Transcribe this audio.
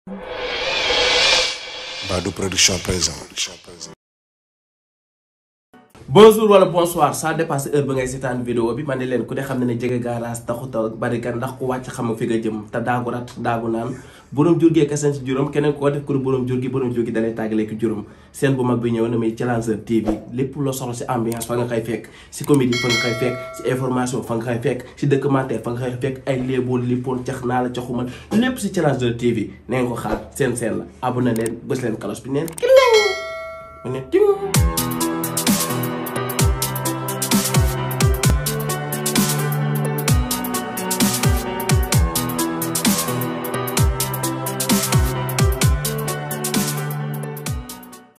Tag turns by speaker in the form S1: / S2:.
S1: Badou Production présent.
S2: bonjour wala bonsoir ça dépasse heure ba ngay seetaan vidéo bi man ne leen ku ne xam ne ne jege garage taxut a bari kan ndax ku wàcc xam nga fi nga jëm te daagu rat daagu naan borom jur gee kasan si juróom keneen koo def ku borom jur gi borom jur gi dalay tàggale ki juróom seen bu mag bi ñëw na muy Challenger TV lépp loo soxla si ambiance fa nga koy fekk si comédie fa nga koy fekk si information fa nga koy fekk si documentaire fa nga koy fekk ay léebool lippoon cax naa la caxumal lépp si Challenger TV nee nga ko xaar seen seen la abonné leen bës leen kalos bi neen ki mu ne ting